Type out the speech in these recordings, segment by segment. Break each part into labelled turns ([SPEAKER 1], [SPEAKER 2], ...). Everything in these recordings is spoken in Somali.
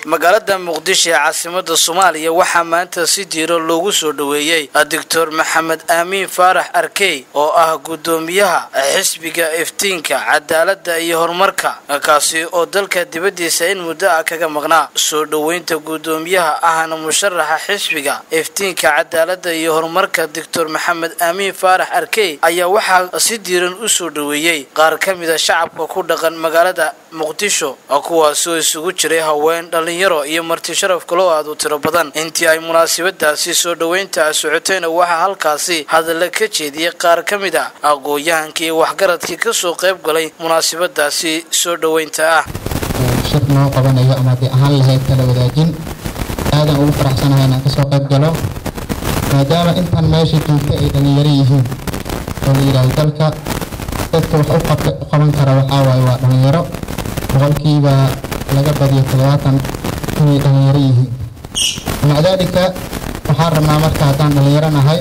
[SPEAKER 1] magaalada muqdisho ee caasimada soomaaliya waxaa maanta si diiro loogu soo dhoweeyey doctor maxamed aamiin faarax arkey oo ah guddoomiyaha xisbiga iftiinka cadaaladda iyo horumarka kaasi oo dalka dibaddiisa in muddo ah kaga maqnaa soo dhoweynta guddoomiyaha ahna musharaxa xisbiga iftiinka cadaaladda iyo horumarka doctor maxamed aamiin faarax arkey ayaa waxaa si diiran u soo dhoweeyey qaar ka mida shacabka ku dhaqan magaalada muqdisho kuwaasoo isugu jiray haween dhalinyaro iyo marti sharaf kaloo aad u tiro badan intii ay munaasabadaasi soo dhoweynta socotayna waxaa halkaasi hadalla ka jeediyey qaar ka mid a aqoon-yahankii waxgaradkii kasoo qayb galay munaasabadaasi soo dhoweynta ah
[SPEAKER 2] shir noo qabanayo ama haddii ahaan lahayd kala wadaajin aadan ugu faraxsanahay inaan kasoo qayb galo maadaama intan meesha joogta ay dhalinyaro yihiin oo la yidhaahdo dalka dadka wax u qaban kara waxaa waaye waa dhalinyaro boqolkiiba laga badiyo toddobaatan inay dhalinyaro yihiin maca daalika waxaan rabnaa marka haddaan dhalinyaro nahay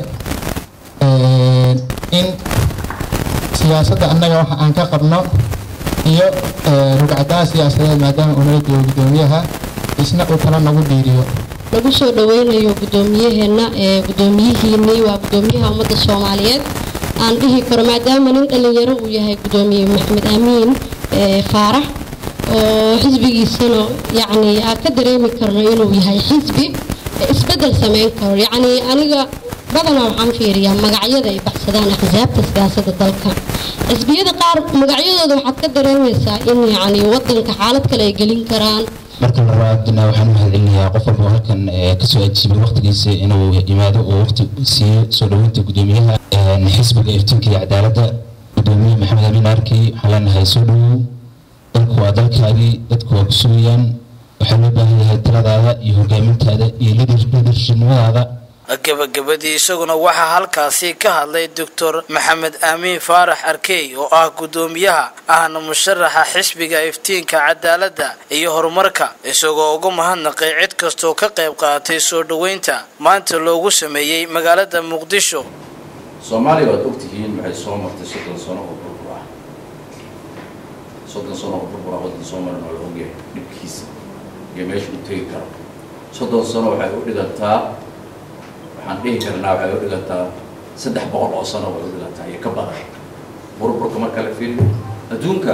[SPEAKER 2] in siyaasadda annaga waxa aan ka qabno iyo rugcadaha siyaasadeed maadaama uu nala joogo guddoomiyaha isna uu tala nagu dhiiriyo
[SPEAKER 3] lagu soo dhaweynayo guddoomiyaheena ee guddoomiyihiinii waa guddoomiyaha ummadda soomaaliyeed aan dhihi karo maadaama nin dhalinyaro uu yahay guddoomiye maxamed aamiin faarax oo xisbigiisana yacni aan ka dareemi karno inuu yahay xisbi isbedel sameyn karo yacni aniga badanaa waxaan fiiriyaa magacyada ay baxsadaan axsaabta siyaasadda dalka xisbiyada qaar magacyadooda waxaad ka dareemaysaa in yacni wadanka xaalad kale ay gelin karaan
[SPEAKER 4] marka labaadna waxaan u mahadcelinayaa qof walba halkan kasoo ajiibay waqtigiisa inuu yimaado oo waqti siiyo soo dhaweynta guddoomiyaha xisbiga iftiinka iyo cadaaladda guddoomiye maxamed amiin arkey waxaan leenahay soo dhawow dalku waa dalkaagii dadku waa ku sugayaan waxaa loo baahan yahay taladaada iyo hogaamintaada iyo lidershipnimadaada
[SPEAKER 1] gabagabadii isaguna waxaa halkaasi ka hadlay doctor maxamed aamiin faarax arkey oo ah guddoomiyaha ahna musharaxa xisbiga iftiinka cadaaladda iyo horumarka isagoo uga mahadnaqay cid kastoo ka qayb qaadatay soo dhoweynta maanta loogu sameeyey magaalada muqdisho
[SPEAKER 5] soomaaliya waad ogtihiin waxay soo martay soddon sano oo burbur ah soddon sano oo burbur ah waddan soomaaliya waa la ogyahay dhibkiisa iyo meesha u tegi karo soddon sano waxay u dhigantaa waxaan dhihi karnaa waxay u dhigantaa saddex boqol oo sano way u dhigantaa iyo ka badan burburka marka la fiiriyo adduunka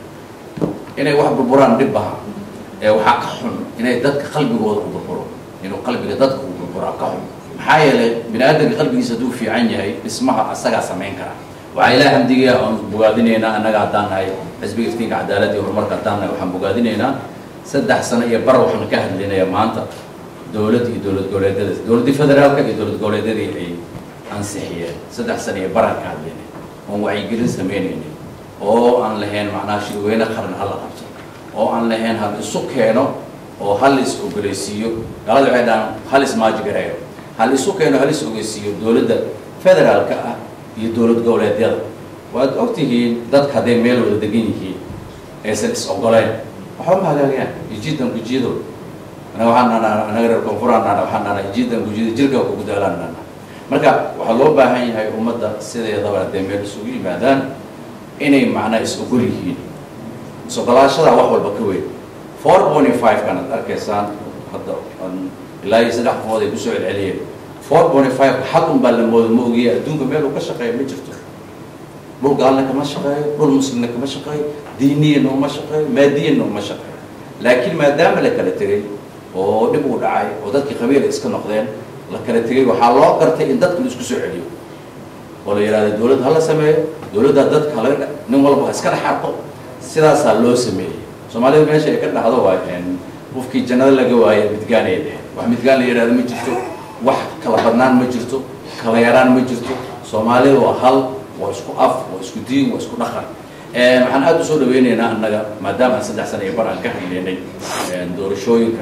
[SPEAKER 5] inay wax burburaan dhib baha ee waxaa ka xun inay dadka qalbigooda u burburo inuu qalbiga dadka u burburaa ka xun maxaa yeelay bini aadamka qalbigiisa hadduu fiican yahay dhismaha asagaa samayn kara waxaa ilaah hamdiga aan bogaadinaynaa annaga haddaan nahay xisbiga iftiinka cadaaladda iyo horumarka haddaan nahay waxaan bogaadinaynaa saddex sano iyo bar waxaan ka hadlinayaa maanta dowladda iyo dowlad goboleedyada dowladdii federaalka iyo dowlad goboleedyadii ay ansixiyeen saddex sano iyo baraan ka hadlaynay oon wacyigelin samaynaynin oo aan lahayn macnaha shirweyne qaran hala qabto oo aan lahayn hal isu keeno oo hal is ogoleysiiyo galada waxay dhahaan hal ismaajigareeyo hal isu keeno hal is ogeysiiyo dowladda federaalka ah iyo dowlad goboleedyada waad ogtihiin dadka hadday meel wada degan yihiin aysan is ogoleyn waxba ma hagaagayaan ijidan gujiyado anaga waxaan nahnaa anaga reer koonfuraan nahnaa waxaan nahnaa ijidan gujiyada jirka kugu daalaan nahnaa marka waxaa loo baahan yahay ummadda sideedaba hadday meel isugu yimaadaan inay macnaa is ogol yihiin is ogolaashada wax walba ka weyn four point five kan ad arkaysaan hadda ilaa iyo saddex qofood ay kusoo celceliyeen four point five xal un baa la mooda ma ogiya adduunka meel uu ka shaqeeya ma jirto dhul gaalna kama shaqeeyo dhul muslimna kama shaqeeyo diiniyana uma shaqeeyo maadiyana uma shaqeeyo laakiin maadaama la kala tegay oo dhib uu dhacay oo dadkii qabiila iska noqdeen la kala tegay waxaa loo gartay in dadka la isku soo celiyo oo la yidhahda dowladd hala sameeyo dowladda dadka halaga nin walba iska dhexarto sidaasaa loo sameeyey soomaalida meesha ay ka dhahdo waa qofkii jannada laga waayo midgaan ay dheheen wax midgaan la yidhahdo ma jirto wax kala badnaan ma jirto kala yaraan ma jirto soomaalida waa hal waa isku af waa isku diin waa isku dhaqan waxaan aada usoo dhaweyneynaa annaga maadaama aan saddex sana iyo bar aan ka hadleynay doorashooyinka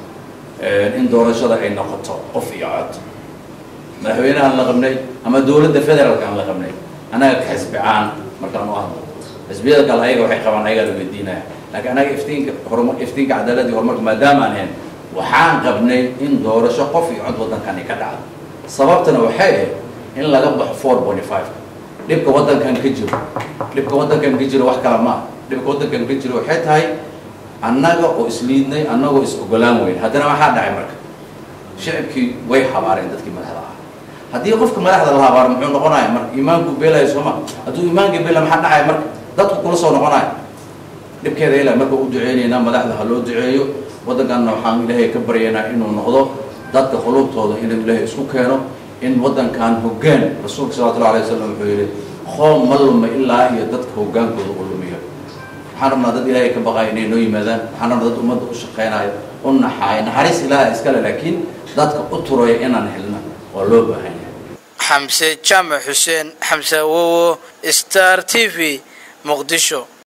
[SPEAKER 5] in doorashada ay noqoto qof iyo cod madaxweyne aan la qabnay ama dowladda federaalka aan la qabnay annaga ka xisbicaan markaan u hadlo xisbiyada kale ayaga waxay qabaan ayagaa la weydiinaya laakiin annaga iftiinka horumar iftiinka cadaaladda iyo horumarka maadaama aan ahayn waxaan qabnay in doorasho qof iyo cod waddankani ka dhacdo sababtana waxay ahayd in laga baxo four point five dhibka waddankan ka jiro dhibka waddankan ka jiro wax kale ma ah dhibka waddankan ka jiro waxay tahay annaga oo isliidnay annagoo is ogolaan weyn haddana maxaa dhacay marka shicibkii way habaareen dadkii madaxda ah haddii qofka madaxda la habaaro muxuu noqonaya marka iimaanku beelaya sooma hadduu iimaanka beela maxaa dhacaya marka dadku kula soo noqonaya dhibkeeda ilaa marka u duceynaynaa madaxda ha loo duceeyo waddankanna waxaan ilaahay ka baryaynaa inuu noqdo dadka qulubtooda inuu ilaahay isku keeno in waddankan hoggaan rasuulka salawatullahi alay wasalam wuxuu yidhi qoom ma luma ilaa iyo dadka hoggaankooda u lumiyo waxaan rabnaa dad ilaahay ka baqaaya inay noo yimaadaan waxaan rabnaa dad ummadda u shaqaynaayo u naxaaya naxariis ilaaha iskale laakiin dadka u turaya inaan helna waa loo baahan yahay
[SPEAKER 1] xamse jaamac xuseen xamse awowo star t v muqdisho